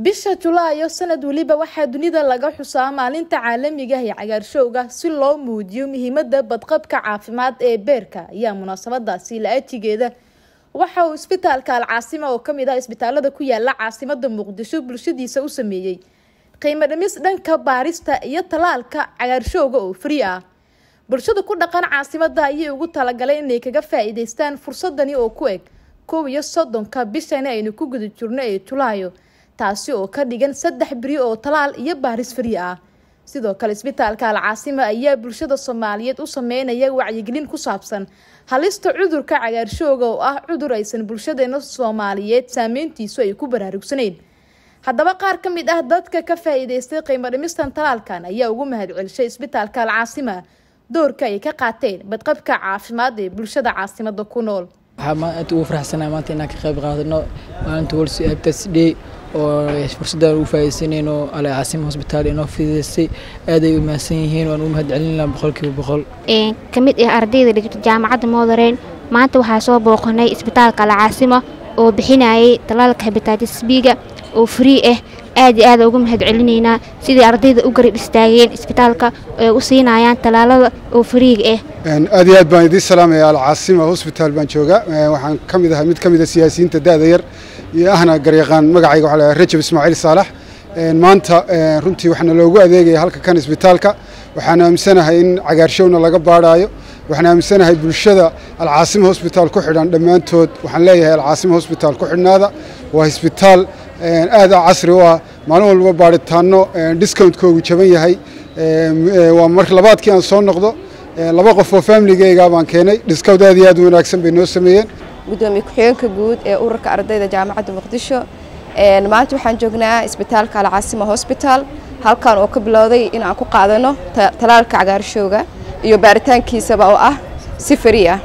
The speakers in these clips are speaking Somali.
bisha julaayo sanad weliba waxaa dunida laga xusaa maalinta caalamiga ah ee cagaarshowga si loo muujiyo muhiimada badqabka caafimaad ee beerka ayaa munaasabadaasi la-atigeeda waxa uu isbitaalka alcaasima oo kamid ah isbitaalada ku yaala caasimada muqdisho bulshadiisa u sameeyey qiimo dhimis dhanka baarista iyo talaalka cagaarshowga oo fri ah bulshada ku dhaqan caasimada ayay ugu talagalay inay kaga faa-iideystaan fursadani oo ku eg kow iyo soddonka bishani aynu ku guda jirno ee julaayo taasi oo ka dhigan saddex beri oo talaal iyo baaris fari ah sidoo kale isbitaalka alcaasima ayaa bulshada soomaaliyeed u sameynaya wacyigelin ku saabsan halista cudurka cagaarshooga oo ah cudur aysan bulshadeena soomaaliyeed saameyntiisu ay ku baraarugsaneyn haddaba qaar ka mid ah dadka ka faa-iideystay qiimo dhimistan talaalkan ayaa ugu mahadcelishay isbitaalka alcaasima doorka ay ka qaateen badqabka caafimaad ee bulshada caasimada ku nool waxaa aad ugu faraxsanahay maanta inaan ka qayb qaadano maalinta world hepatitis day oo fursadaan ugu faa'iidaysanayno ale caasima hosbitaal inoo fididaysay aad ay u mahadsan yihiin waan ugu mahadcelinaa boqolkiiba boqol ka mid ah ardayda dhigto jaamacadda moodareen maanta waxaa soo booqanay isbitaalka alcaasima oo bixinayay talaalka hepatitis b-ga oo free ah aad iyo aada ugu mahad celinaynaa sidai ardayda u garab istaageen isbitaalka ay u siinayaan talaalada oo fariiga ah aad iyo aad baan idiin salaamaya alcaasima hosbitaal baan jooga waxaan ka mid ahay mid ka mid a siyaasiyiinta da-da yar iyo ahna garyaqaan magacayga waxaa lahaa rajab ismaaciil saalax maanta runtii waxaana loogu adeegaya halka kan isbitaalka waxaan aaminsanahay in cagaarshowna laga baadhaayo waxaan aaminsanahay bulshada alcaasima hosbitaal ku xidhan dhammaantood waxaan leeyahay alcaasima hosbitaal ku xidhnaada waa isbitaal aad casri u ah maalin walba baadhitaano discountkoogu jaban yahay waa mar labaadkii aan soo noqdo laba qof oo familigeyga baan keenay discount aad iyo aad u wanaagsan bay noo sameeyeen gudoomiye ku-xigeenka guud ee ururka ardayda jaamacadda muqdisho maanta waxaan joognaa isbitaalka alcaasima hosbitaal halkan oo ka bilowday in aan ku qaadano talaalka cagaarshowga iyo baaritaankiisaba oo ah si fari ah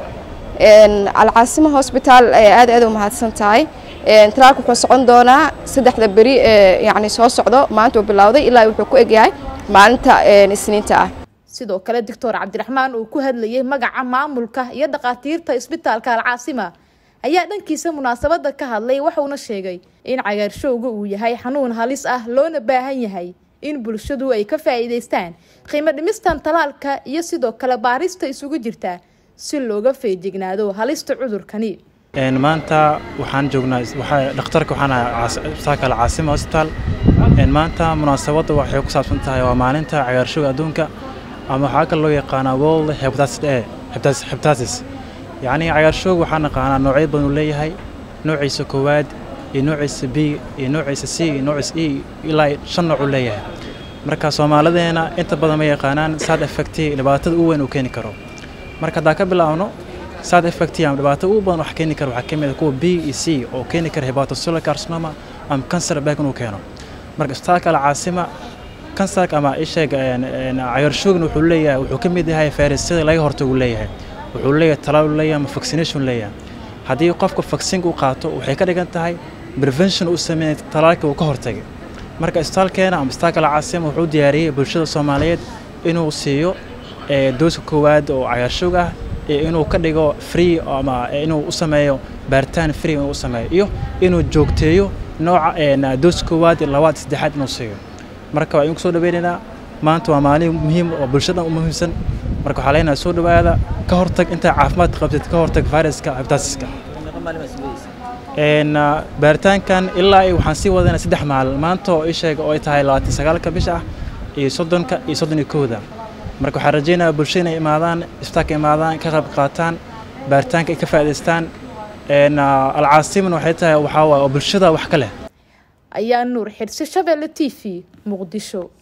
alcaasima hosbitaal aad aad u mahadsan tahay talaalka wuxuu socon doonaa saddexda beri yani soo socdo maanta uu bilowday ilaa wuxuu ku egyahay maalinta isniinta ah sidoo kale doctor cabdiraxmaan uu ku hadlayay magaca maamulka iyo dhakhaatiirta isbitaalka alcaasima ayaa dhankiisa munaasabada ka hadlay waxuuna sheegay in cagaarshowga uu yahay xanuun halis ah loona baahan yahay in bulshadu ay ka faa-iideystaan qiimo dhimistan talaalka iyo sidoo kale baarista isugu jirta si looga feejignaado halista cudurkani maanta waxaan joognaa dhakhtarka waxaan isbitaalka alcaasima hosbitaal maanta munaasabadda waxay ku saabsan tahay waa maalinta cagaarshowga adduunka ama waxaa kale loo yaqaanaa world hepatitis a hepatitis yacni cagaarshowga waxaa naqaanaa noocyo badan uu leeyahay noociisa koowaad iyo noociisa b iyo noociisa c iyo noociisa e ilaa shan nooc uu leeyahay marka soomaalideena inta badan ma yaqaanaan sad effecti dhibaatada u weyn uu keeni karo marka haddaan ka bilaabno sad effecti ama dhibaato ugu badan wax keeni kara waxaa ka mid ah kuwa b iyo c oo keeni kara hepatocellular carcinoma ama cancer back inuu keeno marka isbitaalka alcaasima kansarka ama isheeg cagaarshowgna wuxuu leeyahay wuxuu ka mid yahay fayrasyada laga hortagu leeyahay wuxuu leeyahay talaal leeyahay ama vaccination leeyahay haddii qofka vaccine u qaato waxay ka dhigan tahay prevention uu sameeyay talaalka uu ka hortagay marka isbitaalkeena ama isbitaalka alcaasima wuxuu diyaariyey bulshada soomaaliyeed inuu siiyo dooska koowaad oo cagaarshowg ah iyo inuu ka dhigo free ama inuu u sameeyo baaritaan free inuu u sameeyo iyo inuu joogteeyo nooca dooska koowaad labaad saddexaad inuu siiyo marka waa idinku soo dhaweynaynaa maanta waa maalin muhiim oo bulshadan u muhiimsan marka waxaa leenahay soo dhawaada ka hortag intaa caafimaad qabtid ka hortag viruska hepatitiska baaritaankan ilaa waxaan sii wadanaa saddex maalin maanta oo isheega oo ay tahay labaatan sagaalka bisha ah iyo soddonka iyo soddon iyo kowda marka waxaan rajaynayaa bulshada inay imaadaan isbitaalka imaadaan ka qayb qaataan baaritaanka ay ka faa'idaystaan alcaasimana waxay tahay waxaa waay oo bulshada wax ka leh ayaa nuur xidhsi shabeelle t v muqdisho